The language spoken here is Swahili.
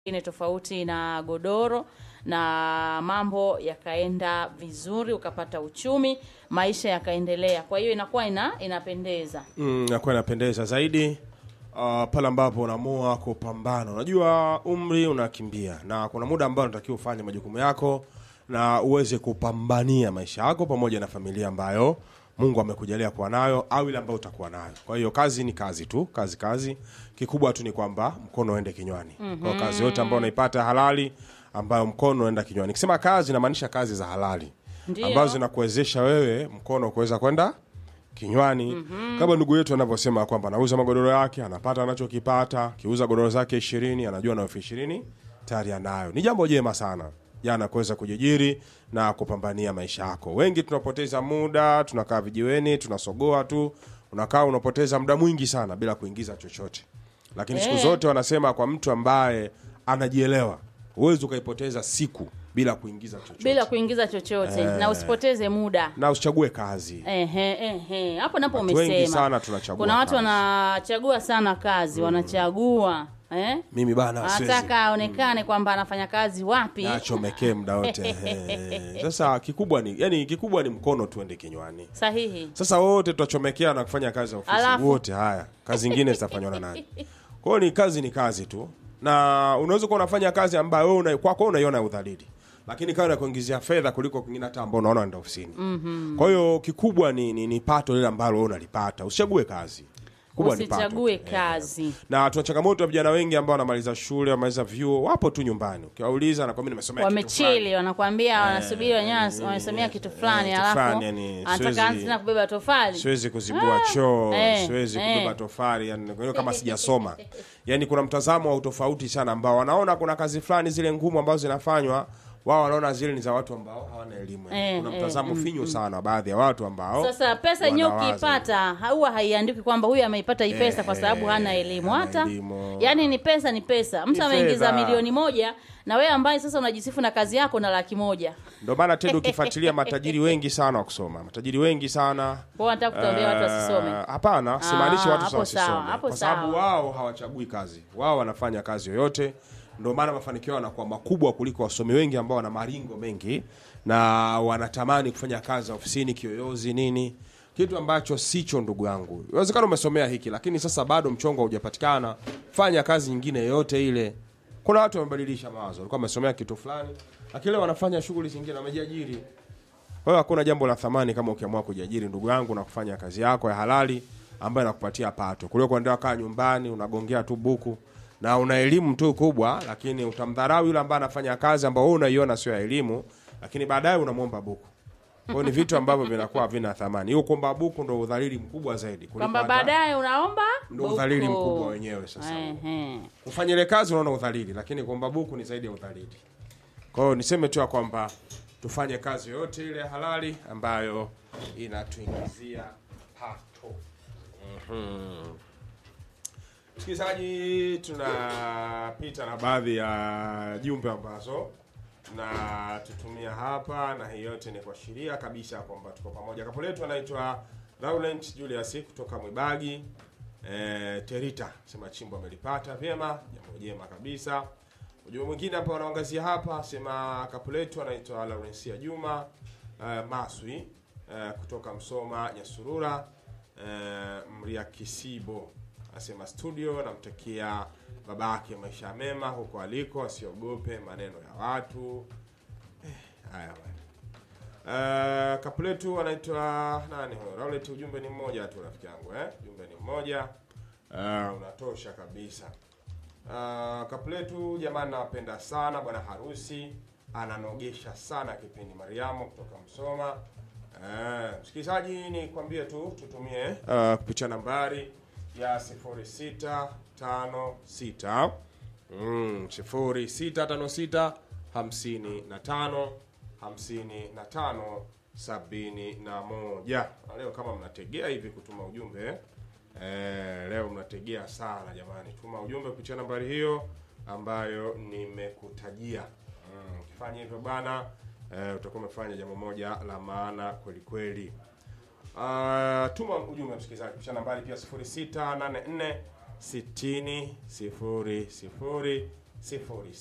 nyingine tofauti na godoro na mambo yakaenda vizuri, ukapata uchumi, maisha yakaendelea. Kwa hiyo inakuwa ina inapendeza. Mm, nakuwa inapendeza zaidi uh, pale ambapo unaamua kupambana. Unajua umri unakimbia na kuna muda ambao unatakiwa ufanye majukumu yako na uweze kupambania maisha yako pamoja na familia ambayo Mungu amekujalia kuwa nayo au ile ambayo utakuwa nayo. Kwa hiyo kazi ni kazi tu, kazi kazi. Kikubwa tu ni kwamba mkono uende kinywani. Kwa hiyo kazi yote ambayo unaipata halali ambayo mkono uenda kinywani. Nikisema kazi namaanisha kazi za halali Ndio. ambazo zinakuwezesha wewe mkono kuweza kwenda kinywani kama ndugu yetu anavyosema kwamba anauza magodoro yake anapata anachokipata kiuza godoro zake ishirini anajua na elfu ishirini tayari anayo ni jambo jema sana jana kuweza kujijiri na kupambania maisha yako wengi tunapoteza muda tunakaa vijiweni tunasogoa tu unakaa unapoteza muda mwingi sana bila kuingiza chochote lakini siku Eh. zote wanasema kwa mtu ambaye anajielewa huwezi ukaipoteza siku bila kuingiza chochote Bila kuingiza chochote na usipoteze muda. na usichague kazi Ehe, ehe. Hapo napo Watu wengi umesema. sana tunachagua Kuna watu kazi. wanachagua sana kazi, wanachagua eh? mimi bana siwezi Anataka aonekane kwamba anafanya kazi wapi. achomekee muda wote Ehe. sasa kikubwa ni yani kikubwa ni mkono tuende kinywani Sahihi. sasa wote tutachomekea na kufanya kazi ya ofisi Alafu? wote haya kazi nyingine zitafanywa na nani kwa hiyo ni kazi ni kazi tu na unaweza kuwa unafanya kazi ambayo wewe una, kwako unaiona udhalili lakini kawa inakuingizia fedha kuliko kwingine hata ambao unaona unaenda ofisini mm-hmm. kwa hiyo kikubwa ni, ni, ni pato lile ambalo wewe unalipata usichague kazi Kubwa ni pato Usichague tu. kazi. na tuna changamoto ya vijana wengi ambao wanamaliza shule wamaliza vyuo wapo tu nyumbani ukiwauliza na kwambia nimesomea kitu fulani. Wamechili, wanakuambia wanasubiri wenyewe wamesomea kitu fulani, kitu alafu fulani, yani, anataka siwezi- anze tena kubeba tofali. siwezi kuzibua choo eh, siwezi eh. kubeba tofali yani, kwa hiyo kama sijasoma yani kuna mtazamo wa utofauti sana ambao wanaona kuna kazi fulani zile ngumu ambazo zinafanywa wao wanaona zile ni za watu ambao hawana elimu Eh, kuna eh, mtazamo finyu sana wa baadhi ya watu ambao Sasa pesa yenyewe wanawaza. ukiipata huwa haiandiki kwamba huyu ameipata hii pesa kwa sababu hana elimu. hana Hata elimu. yani ni pesa, ni pesa. Mtu Ni ameingiza fedha. milioni moja na wewe ambaye sasa unajisifu na kazi yako na laki moja, ndio maana tendo ukifuatilia matajiri wengi sana wa kusoma matajiri wengi sana kwa hiyo nataka kutuambia watu wasisome. Eh, Hapana, simaanishi Ah, watu hapo sasa sawa, wasisome, hapo kwa sababu sawa. wao hawachagui kazi, wao wanafanya kazi yoyote. Ndio maana mafanikio yanakuwa makubwa kuliko wasomi wengi ambao wana maringo mengi na wanatamani kufanya kazi za ofisini, kiyoyozi, nini, kitu ambacho sicho. Ndugu yangu, inawezekana umesomea hiki, lakini sasa bado mchongo haujapatikana. Fanya kazi nyingine yoyote ile. Kuna watu wamebadilisha mawazo, walikuwa wamesomea kitu fulani, lakini leo wanafanya shughuli zingine, wamejiajiri. Kwa hiyo hakuna jambo la thamani kama ukiamua kujiajiri ndugu yangu na kufanya kazi yako ya halali ambayo inakupatia pato kuliko kuendelea kaa nyumbani unagongea tu buku na una elimu tu kubwa, lakini utamdharau yule ambaye anafanya kazi ambayo wewe unaiona sio ya elimu, lakini baadaye unamwomba buku. Kwa hiyo ni vitu ambavyo vinakuwa havina thamani. Hiyo kuomba buku ndo udhalili mkubwa zaidi kuliko Kwamba hata- baadaye unaomba ndo buku. udhalili mkubwa wenyewe sasa. Ehe. Kufanya ile kazi unaona udhalili, lakini kuomba buku ni zaidi ya udhalili. Kwa hiyo niseme tu ya kwamba tufanye kazi yoyote ile halali ambayo inatuingizia pato. Mhm. Msikilizaji, tunapita na baadhi ya jumbe ambazo na tutumia hapa, na hii yote ni kuashiria kabisa kwamba tuko pamoja. Kapo letu anaitwa Laurent Julius kutoka Mwibagi e, Terita, sema chimbo amelipata vyema, jambo jema kabisa. Ujumbe mwingine hapa wanaangazia hapa, sema kapo letu anaitwa Laurencia Juma e, Maswi e, kutoka Msoma Nyasurura e, Mria Kisibo asema studio, namtakia babake maisha mema huko aliko, asiogope maneno ya watu. Eh, haya bwana. Uh, kapuletu anaitwa nani huyo? Raulet, ujumbe ni mmoja tu rafiki yangu eh? Ujumbe ni mmoja. Uh, unatosha kabisa. Uh, kapuletu jamani, nawapenda sana bwana harusi ananogesha sana kipindi Mariamu kutoka Msoma. Uh, msikilizaji, ni kwambie tu tutumie uh, kupitia nambari ya 0656 mm, 0656 55 55 71. Na leo kama mnategea hivi kutuma ujumbe eh, leo mnategea sana jamani, tuma ujumbe kupitia nambari hiyo ambayo nimekutajia. Mm, Ukifanya hivyo bana eh, utakuwa umefanya jambo moja la maana kweli kweli. Uh, tuma ujumbe msikilizaji kupitia nambari pia 0684 60 00 sifuri